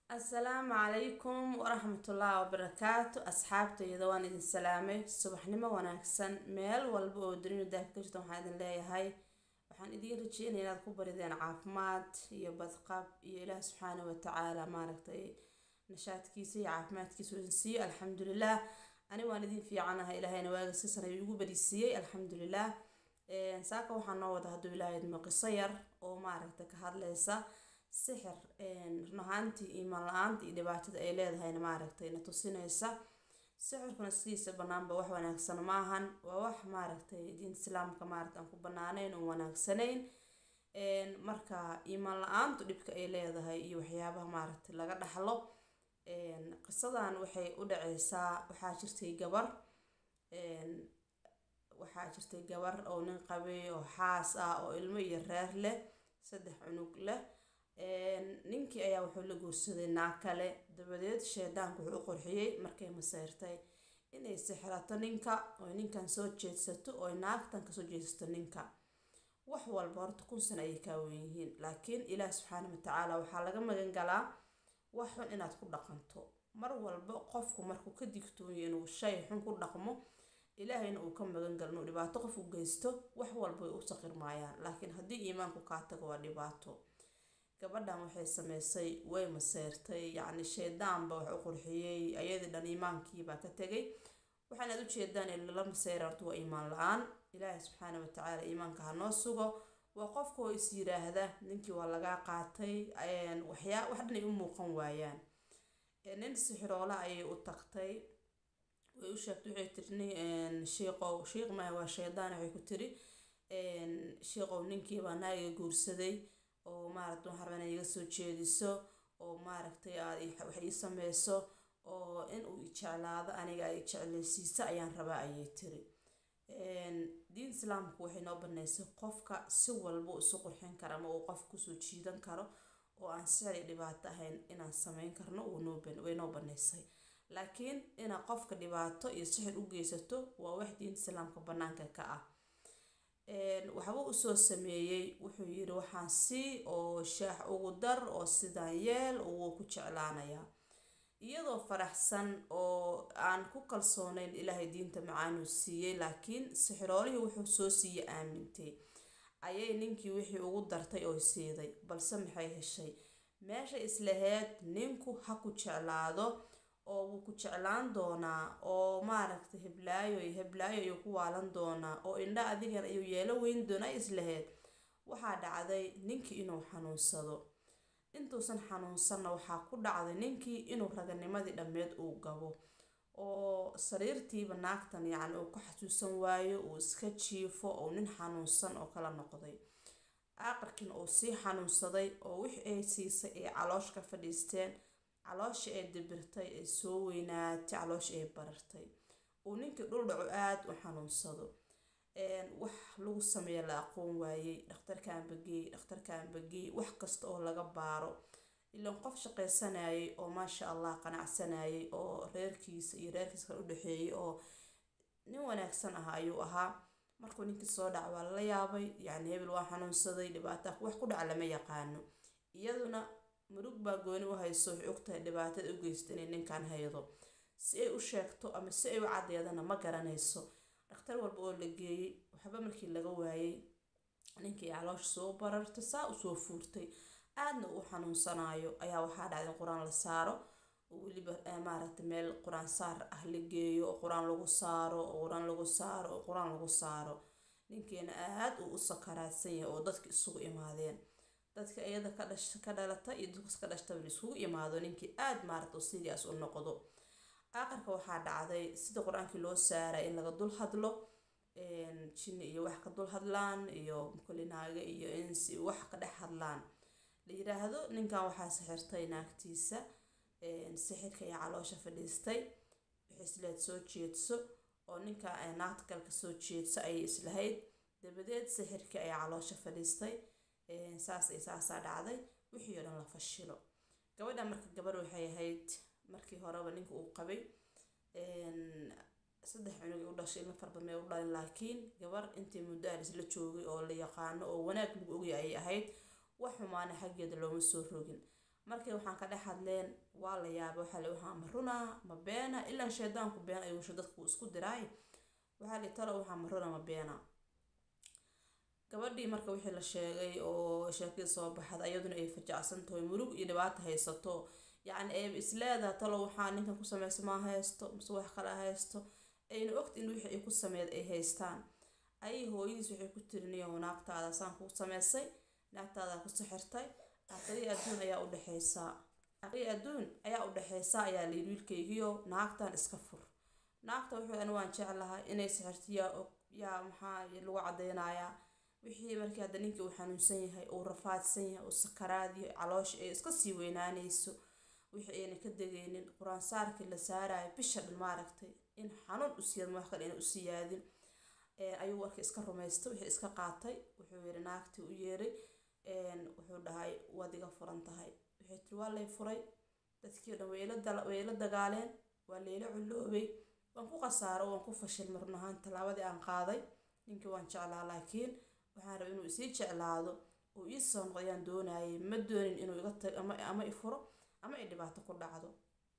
asalaamu calaykum waraxmatullaahi wabarakaatu asxaabtayda waan idin salaamay subaxnimo wanaagsan meel walba oo dunida daafka ka jirta waxaan idin leeyahay waxaan idiin rajeynaya inaad ku barideen caafimaad iyo badqab iyo ilaah subxaana watacaala maaragtay nashaadkiisa iyo caafimaadkiisa idin siiyo alxamdulilah ani waan idin fiicanahay ilaahayna waaga siisan ayuu igu barisiiyey alxamdulilah saaka waxaa noo wada hadduu ilaahay idmo qiso yar oo maaragta ka hadlaysa sixir run ahaantii iimaan la-aanta iyo dhibaatada ay leedahayna maaragtay na tusinaysa sixirkuna sidiisa banaanba wax wanaagsan maahan waa wax maaragtay diinta islaamka maaragta aan ku banaanayn oo wanaagsanayn marka iimaan la-aantu dhibka ay leedahay iyo waxyaabaha maaragtay laga dhaxlo qisadan waxay u dhaceysaa waxaa jirtay gabar waxaa jirtay gabar oo nin qabay oo xaas ah oo ilmo iyo reer leh saddex cunug leh ninkii ayaa wuxuu la guursaday naag kale dabadeed shaydaanku wuxuu u qurxiyey markay maseyrtay inay sixrato ninka oy ninkan soo jeedsato oy naagtan kasoo jeedsato ninka wax walba horta kun sana ayay kaa weyn yihiin laakiin ilaah subxaana watacaala waxaa laga magan galaa wax xun inaad ku dhaqanto mar walba qofku markuu ka digtooyo inuu shay xun ku dhaqmo ilaahayna uu ka magan galo inuu dhibaato qof u geysto wax walba way u saqirmaayaan laakiin haddii iimaanku kaa tago waa dhibaato gabadhan waxay sameysay way maseyrtay yacni shaydaanba wax u qurxiyey ayadii dhan iimaankiibaa ka tegay waxaanaad ujeedaan in lala maseyra horta waa iimaan la-aan ilaahay subxaana watacaala iimaanka ha noo sugo waa qofka oo is yiraahda ninkii waa lagaa qaatay waxyaa wax dhanay u muuqan waayaan nin sixiroola ayay u tagtay way u sheegtay waxay tiri shiiqow shiiq maaha waa shaydaan waxay ku tiri shiiqow ninkiibaa naagiga guursaday oo maaragta waxaan rabaa inay iga soo jeediso oo maaragtay aad wax ii sameyso oo in uu jeclaado aniga ay jecleysiiso ayaan rabaa ayay tiri diin islaamku waxay noo banaysay qofka si walba isu qurxin kara ama uu qofka kusoo jiidan karo oo aan sicri dhibaato ahayn inaan sameyn karno way noo banaysay laakiin inaad qofka dhibaato iyo sixir u geysato waa wax diinta islaamka banaanka ka ah waxba usoo sameeyey wuxuu yiri waxaan sii oo shaax ugu dar oo sidaan yeel wuu ku jeclaanayaa iyadoo faraxsan oo aan ku kalsoonayn ilaahay diinta macaanuu siiyey laakiin sixiroolihii wuxuu soo siiye aamintay ayay ninkii wixii ugu dartay oo siiday balse maxay heshay meeshay islaheyd ninku ha ku jeclaado oo wuu ku jeclaan doonaa oo maaragtay heblaayo iyo heblaayo ayuu ku waalan doonaa oo indha adigan ayuu yeelo weyn doonaa islaheyd waxaa dhacday ninkii inuu xanuunsado intuusan xanuunsanna waxaa ku dhacday ninkii inuu raganimadii dhammeed uu gabo oo sariirtiiba naagtan yacni uu ka xasuusan waayo uu iska jiifo oo nin xanuunsan oo kala noqday aqarkiina uu sii xanuunsaday oo wixii ay siisay ay caloosh ka fadhiisteen calooshii ay dibirtay ay soo weynaatay calooshii ay barartay uu ninkii dhul dhaco aada u xanuunsado wax lagu sameeya la aqoon waayey dhakhtarkan bageey dhakhtarkan bageey wax kasta oo laga baaro ilaan qof shaqaysanayay oo maasha allah qanacsanayay oo reerkiisa iyo reerkiisa kale u dhexeeyay oo nin wanaagsan ah ayuu ahaa markuu ninkii soo dhac waa lala yaabay yacni hebel waa xanuunsaday dhibaata wax ku dhaca lama yaqaano iyaduna murug baa gooni u hayso waxay ogtahay dhibaatada u geysta inay ninkan haydo si ay u sheegto ama si ay u caddeedana ma garanayso dhakhtar walba oo la geeyey waxba markii laga waayey ninkii caloosh soo barartay saa usoo fuurtay aadna uu xanuunsanaayo ayaa waxaa dhacday in qur-aan la saaro oo weliba maaragtay meel qur-aan saar ah la geeyo oo qur-aan lagu saaro oo qur-aan lagu saaro oo qur-aan lagu saaro ninkeena aad uu u sakaraadsan yahay oo dadka isugu imaadeen dadka iyada ka dhash ka dhalata iyo dadkas ka dhashtaba la isugu imaado ninkii aada maaragta serious u noqdo aqarka waxaa dhacday sida qur-aankii loo saaray in laga dul hadlo jinni iyo wax ka dul hadlaan iyo mukulinaaga iyo insi wax ka dhex hadlaan la yiraahdo ninkan waxaa sixirtay naagtiisa sixirka iyo caloosha fadhiistay wixii isleed soo jeedso oo ninka naagta kale kasoo jeedso ayay islahayd dabadeed sixirkii ayaa caloosha fadhiistay saas ay saasaa dhacday wixii oo dhan la fashilo gabadha marka gabar waxay ahayd markii horeba ninka uu qabay saddex cunug u dhashay ilmo farbad may u dhalin laakiin gabar intii muddo alis la joogay oo la yaqaano oo wanaag lagu ogay ayay ahayd wax xumaana xaggeeda looma soo rogin markii waxaan ka dhex hadleen waa la yaabay waxaa li waxaa ma runaa ma beena ilaa shaydaanku been ayuusha dadku isku diraay waxaa li talo waxaa ma runaa ma beena gabadhii marka wixii la sheegay oo sheekadii soo baxda iyaduna ay fajacsan tahay murug iyo dhibaato haysato yacni ay isleedaha talo waxaa ninkan ku sameysa maa haysto mise wax kale haysto ayna ogta in wixii ay ku sameyd ay haystaan ayay hooyadiis waxay ku tiriniyo naagtaada saan ku sameysay naagtaada ku sixirtay aqri adduun ayaa u dhexeysaa aqri adduun ayaa u dhexeysaa ayaa layidhi wiilkaygiyo naagtan iska fur naagta wuxuu ani waan jeclahay inay sixirto yaa og yaa maxaa lagu cadeynayaa wixii markii hadda ninkii uu xanuunsan yahay uu rafaadsan yahay uu sakaraadiyo caloosha ay iska sii weynaanayso wixii ayna ka degaynin qur-aan saarkii la saarayo bisha dhan maaragtay in xanuun u siiyad wax kale ina u siyaadin ayuu warka iska rumaystay wixii iska qaatay wuxuu yidhi naagtii u yeeray wuxuu dhahay waad iga furan tahay waxay tiri waa lay furay dadkii dhan way la dagaaleen waa layla culloobay waan ku khasaaro waan ku fashilmay run ahaan tallaabadii aan qaaday ninkii waan jeclaa laakiin waxaan rabay inuu isii jeclaado oo ii soo noqdo ayaan doonayay ma doonin inuu iga tag ama ama i furo ama ay dhibaato ku dhacdo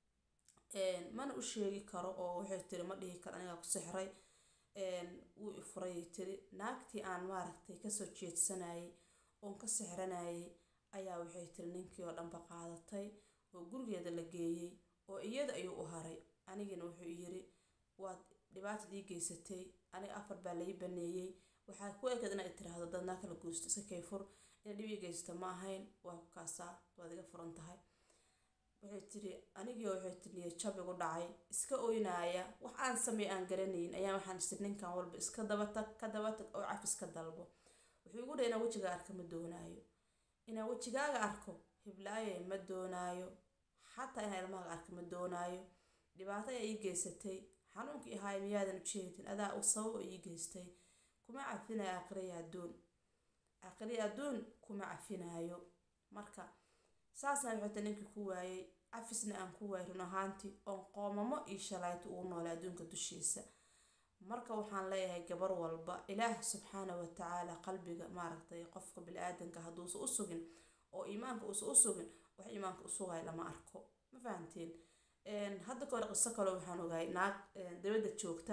mana u sheegi karo oo waxay tiri ma dhihi karo anigaa ku sixray wuu i furay tiri naagtii aan maaragtay kasoo jeedsanayay oon ka sixranayay ayaa waxay tiri ninkii oo dhanba qaadatay oo gurigeeda la geeyey oo iyada ayuu u haray anigina wuxuu yiri waad dhibaatad ii geysatay aniga afar baa lai baneeyey waxaa ku ekeed inaad tiraahdo dad naa kala guusto iska kay fur ina dhib ii geysta ma ahayn waa ku kaasaa waad iga furan tahay waxay tiri anigii waxay tiri niyo jab igu dhacay iska oynaaya wax aan sameey aan garanayn ayaa waxaan isir ninkan walba iska dabatag ka dabatag oo cafis ka dalbo wuxuu igu dhahay inaan wejigaa arka ma doonaayo inaan wejigaaga arko hiblaaye ma doonaayo xataa inaan ilmahaaga arka ma doonaayo dhibaato ayaa ii geysatay xanuunkii ahaay miyaadan ujeedin adaa u sabab oo ii geystay kuma cafinayo aqriya adduun aqriya adduun kuma cafinaayo marka saasna waxayta ninkii ku waayay cafisna aan ku waayay run ahaantii oon qoomamo iyo shalayto ugu noolay adduunka dushiisa marka waxaan leeyahay gabar walba ilaah subxaana wa tacaala qalbiga maaragtay qofka bili-aadanka hadduusa u sugin oo iimaanka uusa u sugin wax iimaanka u sugaya lama arko ma fahanteen hadda ka hore qiso kale waxaan ogahay naag dabadda joogta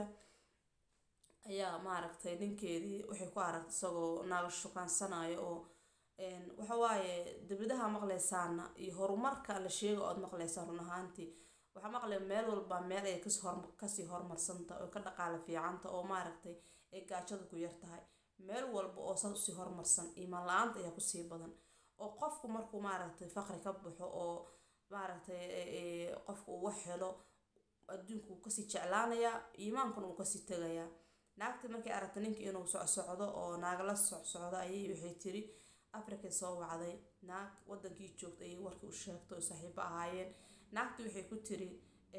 ayaa maaragtay ninkeedii waxay ku aragtay isagoo naaga shukaansanayo oo waxawaaye dibadaha maqlaysaana iyo horumarka la sheega ood maqlaysaan run ahaantii waxaa maqlaya meel walba meel ay kasii horumarsanta oo ka dhaqaala fiicanta oo maaragtay ay gaajada ku yar tahay meel walba oo saas usii horumarsan iimaan la-aanta ayaa kusii badan oo qofku markuu maaragtay faqri ka baxo oo maaragtay qofku uu wax helo adduunku wuu kasii jeclaanayaa iimaankuna wuu kasii tegayaa naagtii markay aragtay ninka inuu socsocdo oo naagala socsocdo ayay waxay tiri africa soo wacday naag wadankii joogta ayay warkii u sheegtay oo saaxiibo ahaayeen naagtii waxay ku tiri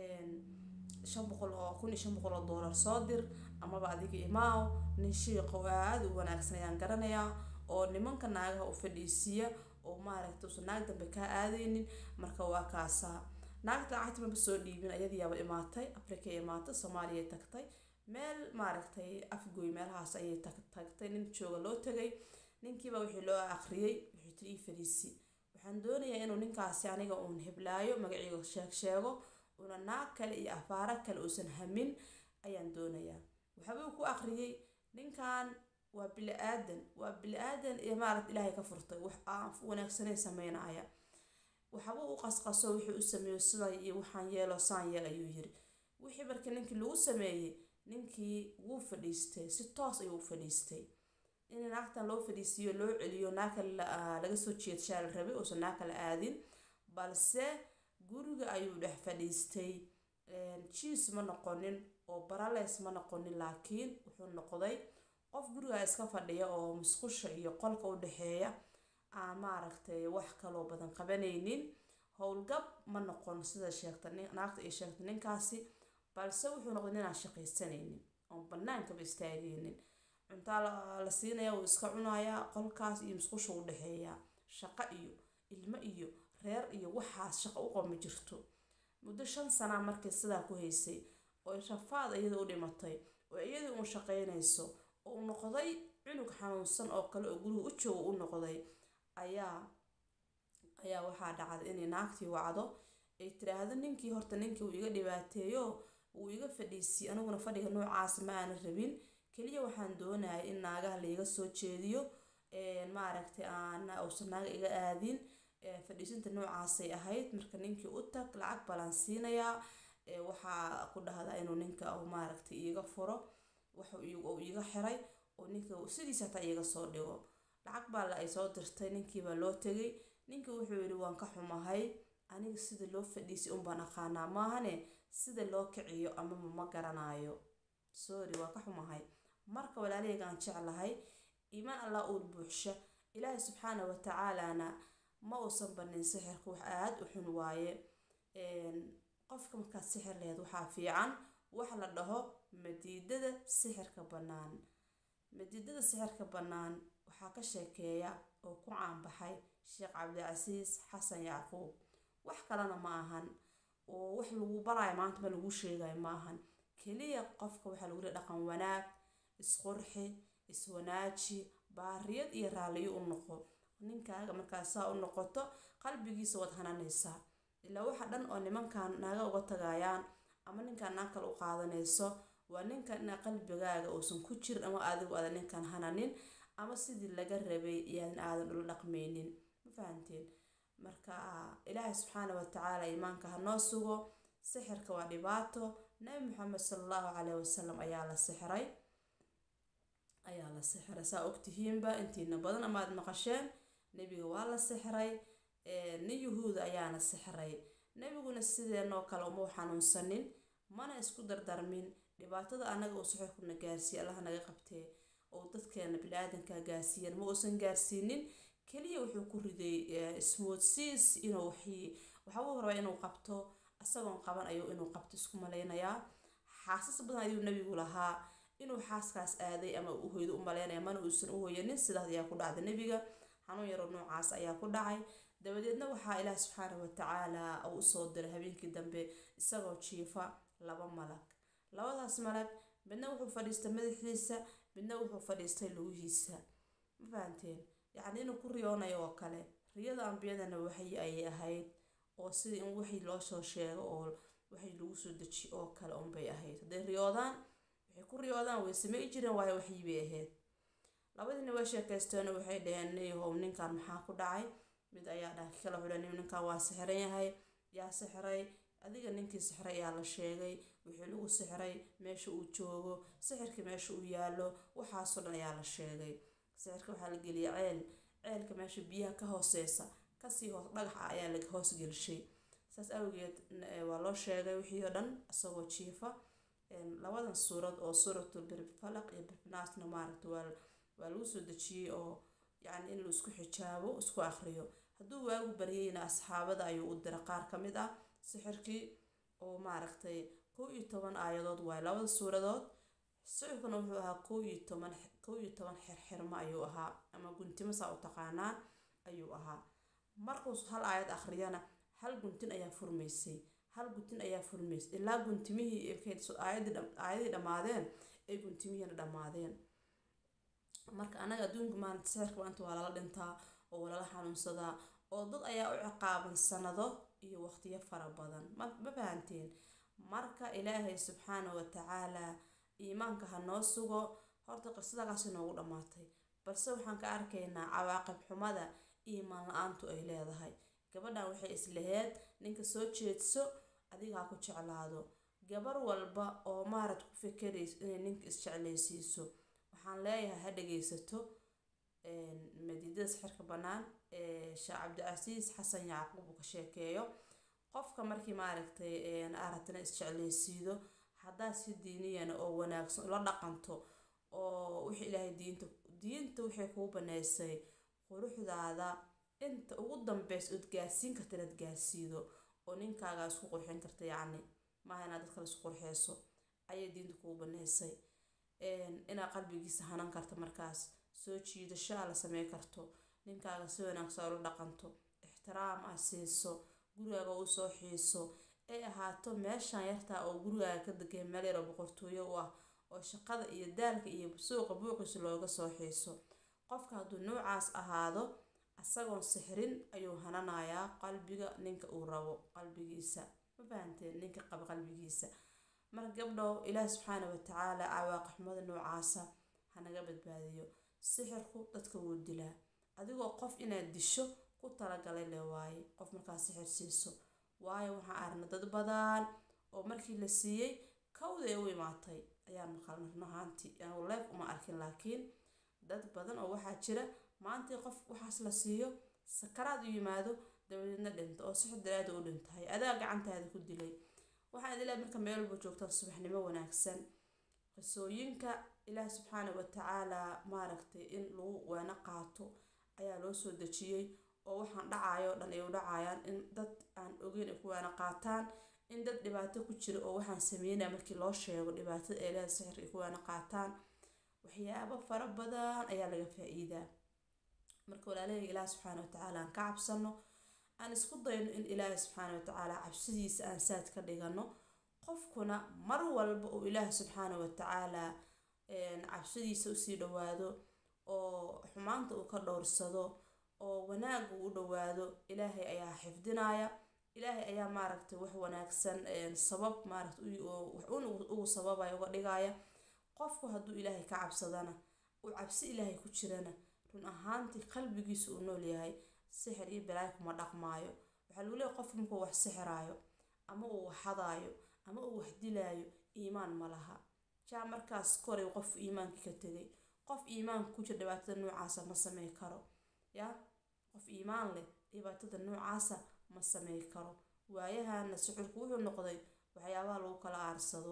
shan boqol oo kun iyo shan boqol oo doolar soo dir amaba adiga imaaw nin shiiqa oo aada u wanaagsan ayaan garanayaa oo nimanka naagaha u fadhiisiiya oo maaragtay usan naag dambe kaa aadaynin marka waa kaasaa naagta lacagta maba soo dhiibin ayadiyaaba imaatay africa imaatay soomaaliya tagtay meel maaragtay afgoy meelahaas ayay tagtay nin jooga loo tagay ninkiiba wixii loo akhriyey wuxuu tiri ii fadhiisi waxaan doonayaa inuu ninkaasi aniga uun heblaayo magaciiga sheeg sheego una naag kale iyo afaaro kale uusan hamin ayaan doonayaa waxbuu ku akhriyey ninkan waa bili aadan waa bili aadan iyo maaragta ilaahay ka furtay wax aan wanaagsanay sameynaya waxba u qasqaso wixii u sameeyo sidaa iyo waxaan yeelo saan yeel ayuu yiri wixii markii ninkii lagu sameeyey ninkii wuu fadhiistay si toos ayuu u fadhiistay in naagtan loo fadhiisiiyo loo celiyo naag kale laga soo jeedshaa la rabay uusan naag kale aadin balse guriga ayuu dhex fadhiistay jiis ma noqonin oo barales ma noqonin laakiin wuxuu noqday qof guriga iska fadhiya oo musqusha iyo qolka u dhexeeya aan maaragtay wax kaloo badan qabanaynin howlgab ma noqon sida sheegta naagta ay sheegtay ninkaasi balse wuxuu noqday ninaan shaqaysanaynin oon bannaankaba istaagaynin cuntaa la siinaya wuu iska cunayaa qolkaas iyo musqusha u dhexeeyaa shaqo iyo ilmo iyo reer iyo waxaas shaqo u qooma jirto muddo shan sanaa markay sidaa ku haysay oo rafaad iyada u dhimatay oo iyadii uun shaqaynayso oo u noqday cunug xanuunsan oo kale oo guriga u jooga u noqday ayaa ayaa waxaa dhacday inay naagtii wacdo ay tiraahdo ninkii horta ninkii uu iga dhibaateeyo uu iga fadhiisiiy aniguna fadhiga noocaas ma aana rabin keliya waxaan doonayay in naagaha laiga soo jeediyo maaragtay aan uusan naaga iga aadin fadhiisinta noocaasay ahayd marka ninkii u tag lacag balaan siinayaa waxaa ku dhahdaa inuu ninka maaragtay iiga furo wax uu iiga xiray oo ninka sidiisa hataa iiga soo dhigo lacag baa la ay soo dirtay ninkiibaa loo tegay ninkii wuxuu yidhi waan ka xumahay aniga sida loo fadhiisay unbaan aqaanaa maahane sida loo kiciyo amama ma garanaayo sorry waa ka xumahay marka walaalahayga aan jeclahay iimaan allah uur buuxsha ilaahay subxaana wa tacaalana ma uusan banin sixirka wax aada u xun waaye qofka markaad sixir laheyd waxaa fiican wax la dhaho madiidada sixirka bannaan madiidada sixirka bannaan waxaa ka sheekeeya oo ku caanbaxay sheekh cabdicasiis xasan yacquub wax kalena ma ahan oo wax lagu baraayo maanta ma lagu sheegayo ma ahan keliya qofka waxaa lagu leey dhaqan wanaag isqurxi iswanaaji baariyad iyo raalliyo u noqo ninkaaga markaas saa u noqoto qalbigiisa waad hananaysaa ilaa waxa dhan oo nimankan naaga uga tagayaan ama ninkan naag kale u qaadanayso waa ninkan inaa qalbigaaga uusan ku jirin ama adigu aadan ninkan hananin ama sidii laga rabay iyaadan aadan ula dhaqmaynin ma fahanteen marka ilaahay subxaana wa tacaala iimaanka ha noo sugo sixirka waa dhibaato nabi maxamed sala allahu caleyhi wasalam ayaa la sixray ayaa la sixray saa ogtihiinba intiina badan ama aad maqasheen nebiga waa la sixray nin yuhuuda ayaana sixray nebiguna sideenoo kale uma xanuunsanin mana isku dardarmin dhibaatada annaga uu sixirkuna gaarsiiye allah naga qabtee oo dadkeena bini-aadanka gaarsiiyan ma uusan gaarsiinin keliya wuxuu ku riday ismoodsiis inuu waxii waxbuu rabaa inuu qabto isagoon qaban ayuu inuu qabto isku malaynayaa xaasas badan ayuu nebigu lahaa inuu xaaskaas aaday ama u hoydo u malaynaya mana uusan u hoyanin sidaas ayaa ku dhacday nebiga xanuun yaroo noocaas ayaa ku dhacay dabadeedna waxaa ilaah subxaana wa tacaala uu usoo diray habeenkii dambe isagoo jiifa laba malag labadaas malag midna wuxuu fadhiistay madaxiisa midna wuxuu fadhiistay lugihiisa ma fahanteen yacni inuu ku riyoonayo oo kale riyada ambiyadana waxay ayay ahayd oo sida in wixii loo soo sheego oo waxay lagu soo dejiyo oo kale unbay ahayd hadday riyoodaan waxay ku riyoodaan way samey jireen waayo waxii bay ahayd labadiina way sheekaysteeno waxay dhaheen niyahow ninkan maxaa ku dhacay mid ayaa dhaha kala wuxuu dhahay ninkan waa sixiran yahay yaa sixiray adiga ninkii sixiray ayaa la sheegay wixii lagu sixiray meesha uu joogo sixirka meesha uu yaallo waxaasoo dhan ayaa la sheegay sixirka waxaa la geliyay ceel ceelka meesha biyaha ka hooseysa kasii hoos dhagaxa ayaa laga hoos gelshay saas awgeed waa loo sheegay wixii oo dhan isagoo jiifa labadan suurad oo suuratul birfalaq iyo birfinaasna maaragta waa waa lagu soo dejiyey oo yacni in la isku xijaabo isku akhriyo hadduu waagu baryayna asxaabada ayuu u dira qaar ka mid ah sixirkii oo maaragtay kow iyo toban aayadood waaye labada suuradood sixirkuna wuxuu ahaa kow iyo toban kow iyo toban xirxirmo ayuu ahaa ama guntimo saa u taqaanaan ayuu ahaa markuu hal aayad akhriyana hal guntin ayaa furmaysay hal guntin ayaa furmaysay ilaa guntimihii aayadii dhammaadeen ay guntimihiina dhammaadeen marka anaga adduunka maanta sixirka maanta waa lala dhintaa oo waa lala xanuunsadaa oo dad ayaa u ciqaaban sanado iyo waqtiyo fara badan ma ma fahanteen marka ilaahay subxaana wa tacaala iimaanka ha noo sugo horta qisadakaasi noogu dhammaatay balse waxaan ka arkaynaa cawaaqib xumada iimaan la-aantu ay leedahay gabadhan waxay islaheed ninka soo jeedso adiga ha ku jeclaado gabar walba oo maarad ku fikerayso inay ninka isjeclaysiiso waxaan leeyahay ha dhagaysato madiidada sixirka bannaan ee sheekh cabdicasiis xasan yacquub uu ka sheekeeyo qofka markii maaragtay aratana isjeclaysiido haddaad si diiniyana oo wanaagsan ula dhaqanto oo wixii ilaahay diinta diinta waxay kuu banaysay quruxdaada inta ugu dambeysa ood gaarsiin karta inaad gaarsiido oo ninkaaga isku qurxin karta yacni maaha inaad dadkale isku qurxeyso ayay diinta kuu banaysay inaad qalbigiisa hanan karto markaas soo jiidasho aa la samey karto ninkaaga si wanaagsan ula dhaqanto ixtiraam ah siiso gurigaaga u soo xiiso ay ahaato meeshan yartaa oo gurigaaga ka degay meel yar oo boqortooyo u ah oo shaqada iyo daalka iyo suuqa buuqiisa looga soo xiiso qofka hadduu noocaas ahaado isagoon sixrin ayuu hananayaa qalbiga ninka uu rabo qalbigiisa ma fahanteen ninka qaba qalbigiisa marka gabdhow ilaahi subxaana watacaala cawaaqixmada noocaasa hanaga badbaadiyo sixirku dadka wuu dilaa adigoo qof inaad disho ku talagalay le waaye qof markaa sixir siiso waayo waxaan aragnay dad badan oo markii la siiyey kawda ee u imaatay ayaan maqalnay run ahaantii anigu leef uma arkin laakiin dad badan oo waxaa jira maantii qof waxaas la siiyo sakaraad u yimaado dabadeedna dhinto oo sixir daraada u dhintahay adaa gacantaada ku dilay waxaan idin leeyahay marka meel walba joogtaan subaxnimo wanaagsan qisooyinka ilaah subxaana watacaala maaragtay in lagu waana qaato ayaa loo soo dejiyey oo waxaan dhacayo dhan ay u dhacayaan in dad aan ogeyn ay ku waana qaataan in dad dhibaato ku jira oo waxaan sameynaya markii loo sheego dhibaatada ee leeda sixirka ay ku waana qaataan waxyaabo fara badan ayaa laga faa-iidaa marka walaalahayga ilaah subxaana watacaala aan ka cabsano aan isku dayno in ilaahi subxaana watacaala cabsidiisa aan saad ka dhigano qofkuna mar walba uu ilaahi subxaana watacaala cabsidiisa usii dhawaado oo xumaanta uu ka dhowrsado oo wanaag uu u dhawaado ilaahay ayaa xifdinaya ilaahay ayaa maaragtay wax wanaagsan sabab maaragtay waxuun ugu sababaya uga dhigaya qofku hadduu ilaahay ka cabsadana uu cabsi ilaahay ku jirana run ahaantii qalbigiisa uu nool yahay sixir iyo balaayo kuma dhaqmaayo waxaa lagu leeyahy qofku markuu wax sixiraayo ama uu wax hadaayo ama uu wax dilaayo iimaan ma laha jaa markaas koray qof iimaankii ka tegay qof iimaanka ku jira dhibaatada noocaasa ma samey karo ya qof iimaan leh dhibaatada noocaasa ma samey karo waayahana sixirku wuxuu noqday waxyaabaha lagu kala aarsado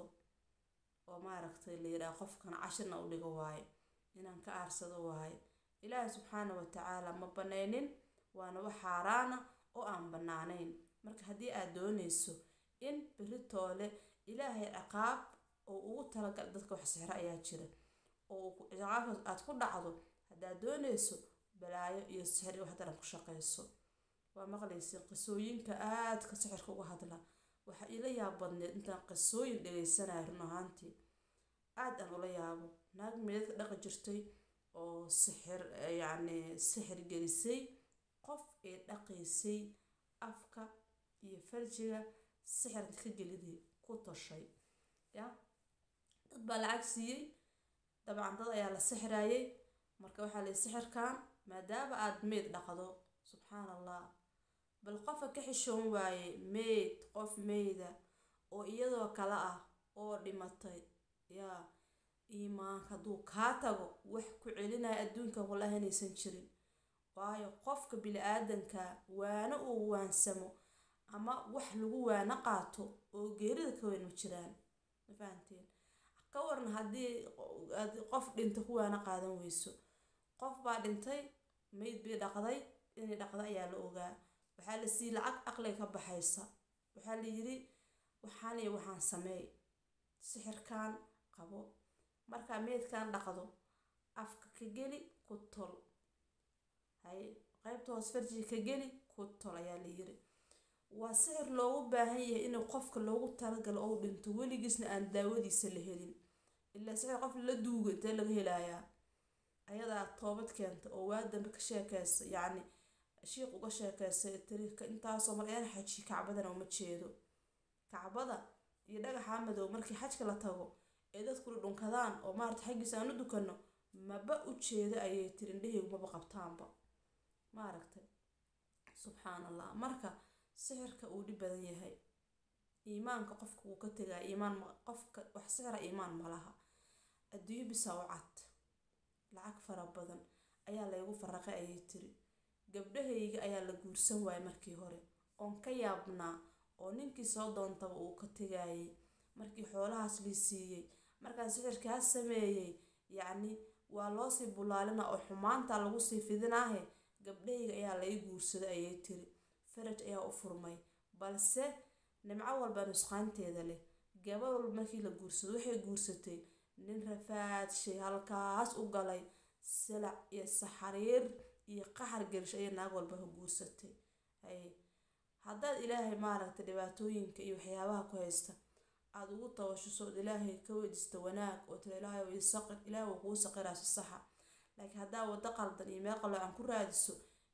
oo maaragtay la yidhaha qofkan cashirna u dhigo waaye inaan ka aarsado waaye ilaahi subxaana watacaala ma banaynin waana wax xaaraana oo aan bannaanayn marka haddii aad doonayso in beritoole ilaahay ciqaab oo ugu talagal dadka wax sixro ayaa jira oo ciqaabkaas aad ku dhacdo haddaad doonayso balaayo iyo sixir wax daran ku shaqayso waa maqlaysa qisooyinka aadka sixirka uga hadla waxaa ila yaab badneed intaan qisooyin dhagaysanaya run ahaantii aad aan ula yaabo naag meedadka dhaqi jirtay oo sixir yacni sixir gelisay qof ee dhaqaysay afka iyo farjiga sixirka ka geliday ku tashay ya dad baa lacag siiyey dabcan dad ayaa la sixirayay marka waxaa layi sixirkan maadaama aada meyd dhaqdo subxaan allah bal qofa ka xishoon waaye meyd qof meyda oo iyadoo kale ah oo dhimatay yaa iimaanka hadduu kaa tago wax ku celinaya adduunkan wallahi inaysan jirin waayo qofka bili-aadanka waano uu waansamo ama wax lagu waano qaato oo geerida ka weyn ma jiraan ma fahanteen ka waran haddii qof dhinta ku waano qaadan weyso qof baa dhintay meyd bay dhaqday inay dhaqda ayaa la ogaa waxaa la sii lacag aqliga ka baxaysa waxaa la yidhi waxaan iyo waxaan sameey sixirkan qabo markaa meydkan dhaqdo afka ka geli ku tol hay qaybta hoos farjiga ka geli ku tol ayaa la yiri waa sixir loogu baahan yahay inuu qofka loogu talagalo ou dhinto weligiisna aan daawadiisa la helin ilaa sixir qof la duuga intee laga helayaa ayadaa toobad keenta oo waa dambe ka sheekeysa yacni shiiq uga sheekeysay tariika intaasoo mar een xaji kacbadana uma jeedo kacbada iyo dhagaxa madow markii xajka la tago ee dadkula dhunkadaan oo maarata xaggiisa aan u dukano maba u jeedo ayay tiri indhahaygu maba qabtaanba maaragtay subxaan allah marka sixirka uu dhib badan yahay iimaanka qofka wuu ka tegaa iimaan qofka wax sixira iimaan ma laha adduunyo bisaa u cad lacag fara badan ayaa laygu faraqay ayay tiri gabdhahayga ayaa la guursan waayay markii hore oon ka yaabnaa oo ninkii soo doontaba uu ka tegayay markii xoolahaas lii siiyey markaan sixirkaa sameeyey yacni waa loosii bulaalina oo xumaanta lagu sii fidinaahe gabdhahayga ayaa lai guursaday ayay tiri faraj ayaa u furmay balse nimco walba nusqaanteeda leh gabadh walba markii la guursado waxay guursatay nin rafaadshay halkaas u galay silac iyo saxariir iyo qaxar gelsho ayay naag walba ka guursatay hay haddaad ilaahay maaragtay dhibaatooyinka iyo waxyaabaha ku haysta aada ugu tabashuso ood ilaahay ka weydiista wanaag oo tira ilaahay way saqir ilaahay wuu kuu saqiraa si saxa laakiin haddaa waddo qaldan iyo meel qaloocan ku raadiso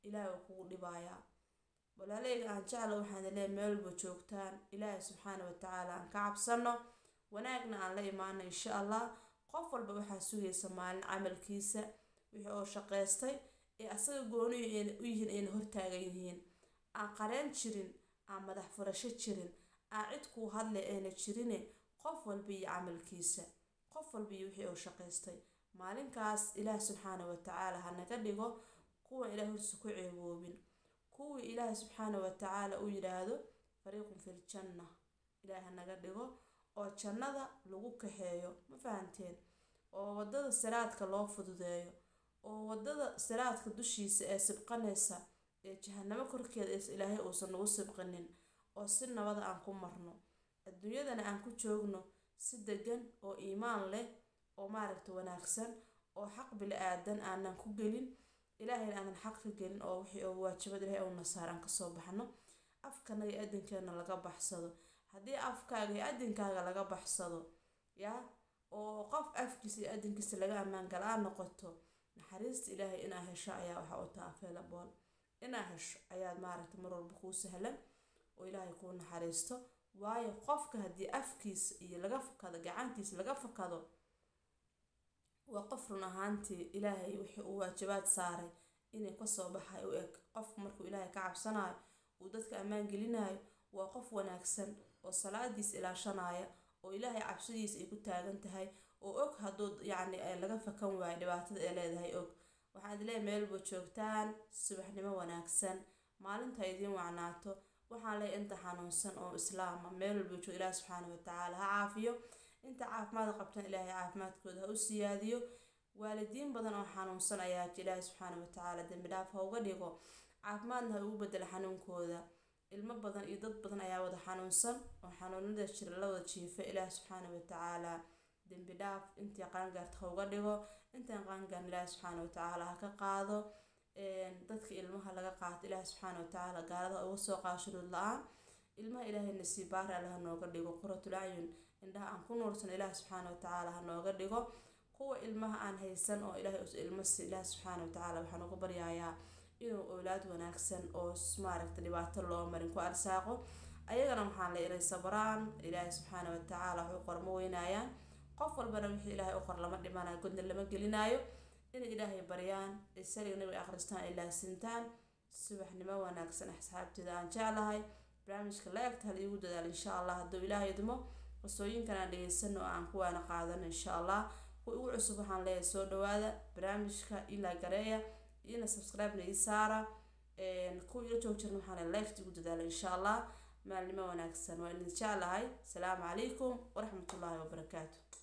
ilaahay waa kugu dhibayaa walaaleyga aan jecla waxaan leeyahay meel walba joogtaan ilaahay subxaana watacaala aan ka cabsano wanaagna aan la imaano insha allah qof walba waxaa sugaysa maalin camalkiisa wixii oo shaqaystay ee asaga gooniyu u yihiin ayna hortaagan yihiin aan qareen jirin aan madax furasho jirin aan cid kuu hadlay ayna jirine qof walba iyo camalkiisa qof walba iyo wixii uu shaqaystay maalinkaas ilaah subxaana watacaala ha naga dhigo kuwa ilaah horsa ku ceeboobin kuwii ilaahay subxaana watacaala u yidhaahdo fariiqun fil janna ilaah ha naga dhigo oo jannada lagu kaxeeyo ma fahanteen oo waddada siraadka loo fududeeyo oo waddada siraadka dushiisa ee sibqanaysa ee jahanamo korkeeda is ilaahay uusan nagu sibqinin oo si nabada aan ku marno adduunyadana aan ku joogno si degan oo iimaan leh oo maaragta wanaagsan oo xaq bili-aadan aanan ku gelin ilaahayna aanan xaq ka gelin oo wixii oo waajibad ilahay oo nasaar aan kasoo baxno afkanaga iyo adinkeena laga baxsado haddii afkaaga iyo adinkaaga laga baxsado yaa oo qof afkiisa iyo adinkiisa laga ammaan gala-aan noqoto naxariista ilaahay inaa hesho ayaa waxa u taha available inaa hesho ayaad maaragta mar walba kuu sahlan oo ilaahay kuu naxariisto waayo qofka haddii afkiisa iyo laga fakado gacantiisa laga fakado waa qof run ahaantii ilaahay wixii uu waajibaad saaray inay kasoo baxay u eg qofku markuu ilaahay ka cabsanayo uu dadka ammaan gelinayo waa qof wanaagsan oo salaadiisa ilaashanaya oo ilaahay cabsidiisa ay ku taagan tahay oo og hadduu yacni laga fakan waayo dhibaatada ay leedahay og waxaad leeyahay meelba joogtaan subaxnimo wanaagsan maalinta idiin wacnaato waxaan leeyahay inta xanuunsan oo islaama meel walba joog ilaahi subxaana watacaala ha caafiyo inta caafimaad qabtan ilaahay caafimaadkooda ha u siyaadiyo waalidiin badan oo xanuunsan ayaa ilaahi subxaana watacaala dembi dhaaf ha uga dhigo caafimaadna ha ugu bedelo xanuunkooda ilmo badan iyo dad badan ayaa wada xanuunsan oo xanuunada jira la wada jiifa ilaahi subxaana watacaala dembi dhaaf intii qaangaarta ha uga dhigo intaan qaangaarn ilaahi subxaana watacaala ha ka qaado dadka ilmaha laga qaato ilaahi subxaana watacaala gaalada uga soo qaado shuruud la-aan ilmaha ilaahay nasiibaari alle ha nooga dhigo quratul acyun indhaha aan ku nuursan ilaahi subxaana watacaala ha nooga dhigo kuwa ilmaha aan haysan oo ilaahay ilmo si ilaahi subxaana watacaala waxaan uga baryayaa inuu owlaad wanaagsan oo maaragta dhibaato loo marin ku arsaaqo ayagana waxaan la ilay sabraan ilaahay subxaana watacaala waxu qormo weynayaan qof walbana wixii ilaahay u qor lama dhimanayo godna lama gelinaayo inay ilaahay baryaan ay saliga nabiga akhristaan ay laasintaan subaxnimo wanaagsan asxaabteeda aan jeclahay barnaamijka la egta hal iigu dadaal insha allah hadduu ilaahay idmo qisooyinkan aan dhegeysano oo aan kuwaana qaadano insha allah kuwa ugu cusub waxaan leeyahay soo dhawaada barnaamijka ilaa gareeya iyona subscribe-na ii saara kuwa ila joog jirna waxaan leegta igu dadaala insha allah maalnimo wanaagsan waa idin jeclahay asalaamu calaykum waraxmatullaahi wabarakaatu